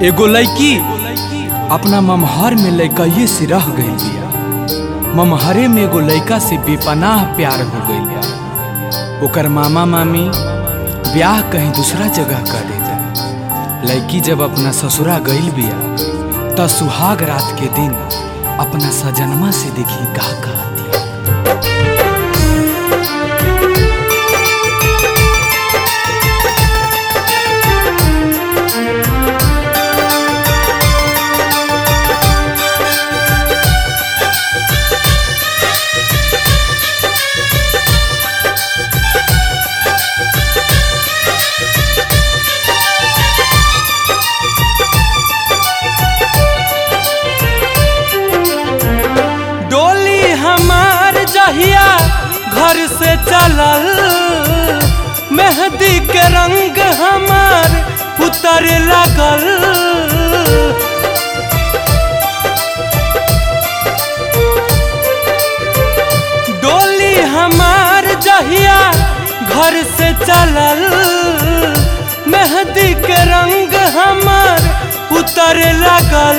एगो लड़की अपना ममहर में लड़कइये से रह गई बिया ममहरे में एगो लड़का से बेपनाह प्यार हो गई बिया ओकर मामा मामी ब्याह कहीं दूसरा जगह कर देता लड़की जब अपना ससुरा गईल बिया त सुहाग रात के दिन अपना सजनमा से देखी का कहती डोली हमार जहिया घर से चलल मेहंदी के रंग हमार उतर लगल डोली हमार जहिया घर से चलल मेहंदी के रंग हमार उतर लगल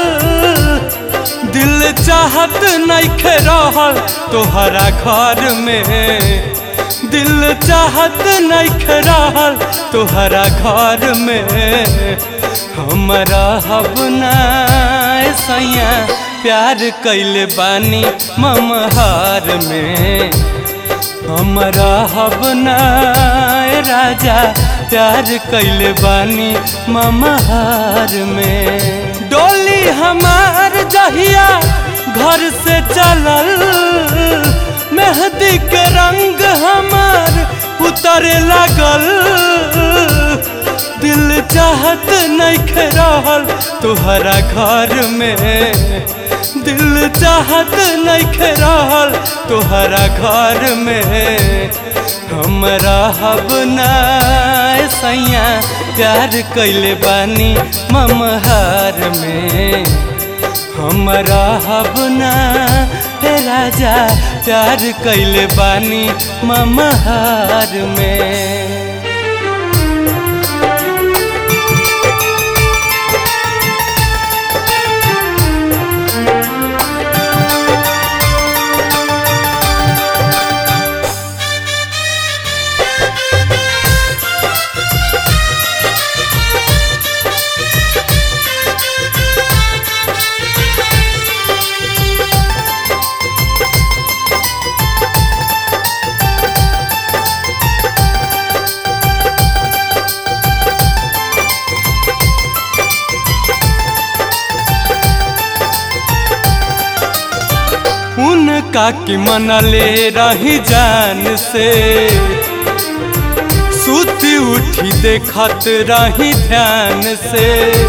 दिल चाहत नइखे रहल तोहरा घर में दिल चाहत नइखे रहल तोहरा घर में हमरा हब ना सैया प्यार कैले बानी ममहार में हमरा हब ना राजा प्यार कैले बानी ममहार में डोली हमार जहिया घर से चलल मेहंदी के रंग हमार उतरे लगल दिल चाहत नहीं रहल तोहरा घर में दिल चाहत नहीं रहल तोहरा घर में हमरा हब ना सैया प्यार कैले बानी ममहार में हमरा हब ना हे राजा प्यार कैले बानी ममहार में उनका की मनले रही जान से सुती उठी देखत रही ध्यान से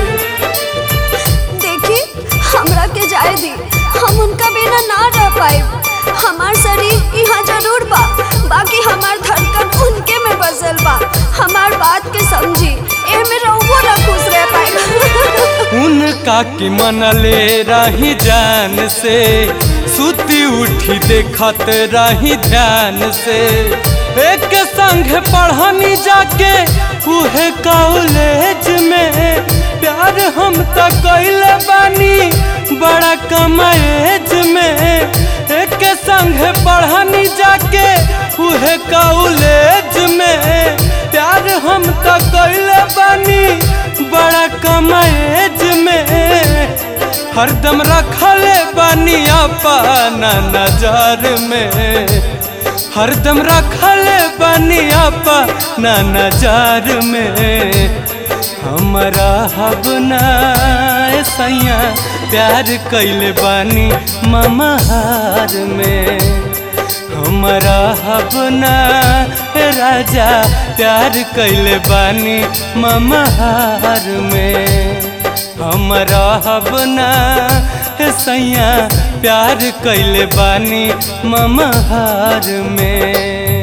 देखी हमरा के जाए दी हम उनका बिना ना रह पाए हमार शरीर यहाँ जरूर बा बाकी हमार धड़कन उनके में बसल बा हमार बात के समझी ए में रहुओ ना खुश रह पाए उनका की मनले रही जान से सुती उठी देखत रही ध्यान से एक संग पढ़नी जाके उहे कॉलेज में प्यार हम तो कैले बानी बड़ा कम एज में एक संग पढ़नी जाके उहे कॉलेज में प्यार हम तो कैले बानी बड़ा कम एज में हरदम रखले बानी अपना नजर में हरदम रखले बानी अपना नजर में हमरा हब ना सैया प्यार कैले बानी ममहार में हमरा हब ना राजा प्यार कैले बानी ममहार में हमरा हब ना सैया प्यार कैले बानी ममहार में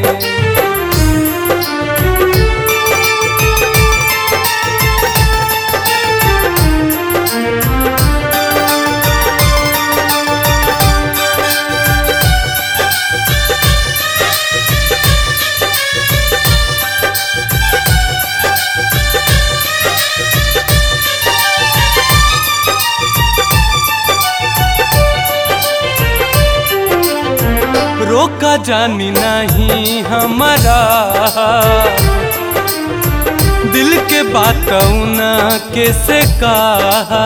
रोका जानी नहीं हमारा दिल के बात ना कैसे कहा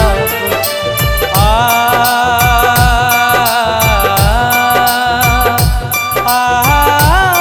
आ, आ,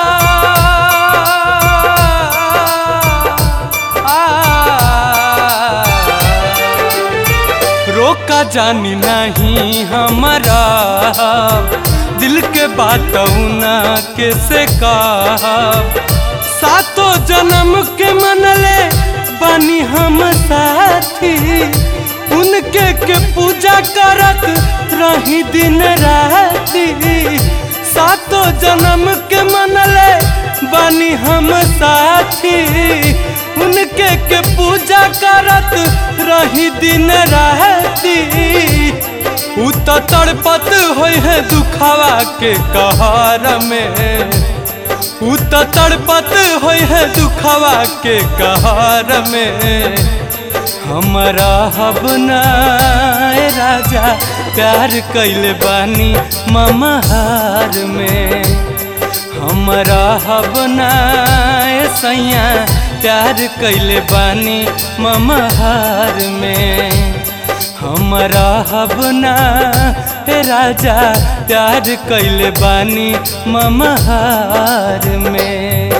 आ, रोका जानी नहीं हमारा दिल के बात ना कैसे कहा सातों जन्म के मनले बानी हम साथी उनके के पूजा करत रही दिन राती सातों जन्म के मनले बानी हम साथी उनके के पूजा करत रही दिन राती उ तो तड़पत होय है दुखावा के कहर में उ तो तड़पत होय है दुखावा के कहर में हमारा हबना राजा प्यार कैले बानी ममहार में हमारा हबना सैया प्यार कैले बानी ममहार में हमारा हबना राजा प्यार कैले बानी ममहार में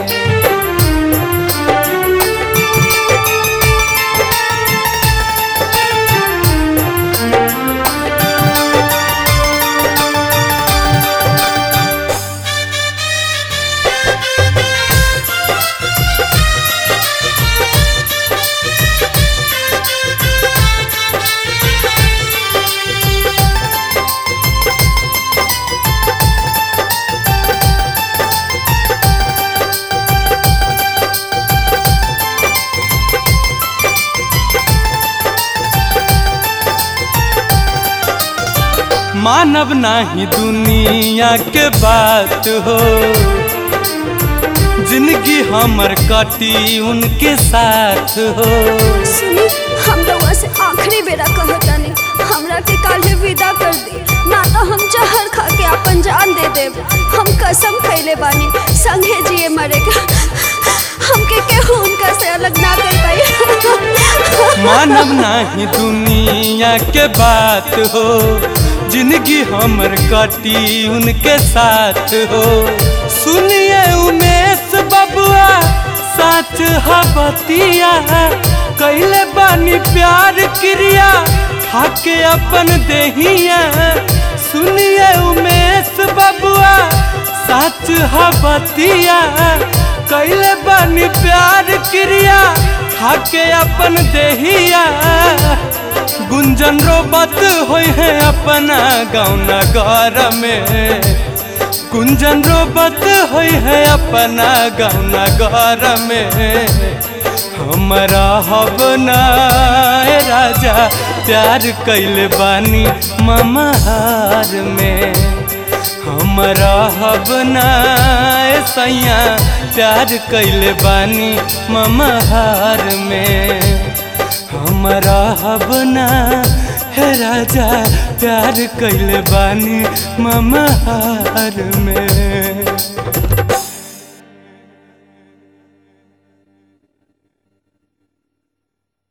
मानव नाही दुनिया के बात हो जिंदगी हमर कटी उनके साथ हो सुनी हम रउआ से आखिरी बेरा कहतानी हमरा के काल्हे विदा कर दी ना तो हम जहर खा के अपन जान दे देब हम कसम खैले बानी संगे जिए मरेगा हमके केहू उनका से अलग ना कर पाई मानव नाही दुनिया के बात हो जिंदगी हमर कटी उनके साथ हो सुनिए उमेश बबुआ सच हबतिया कैले बानी प्यार क्रिया खाके अपन देहिया सुनिए उमेश बबुआ सच हबतिया कैले बानी प्यार क्रिया खाके अपन देहिया गुंजन रोबत होय है अपना गाँव नगर में गुंजन रोबत होय है अपना गाँव नगर में हमारा हबना राजा प्यार कैले बानी ममहार में हमारा हबना सैया प्यार कैले बानी ममहार में हमारा हबना है राजा प्यार कैले बानी ममहार में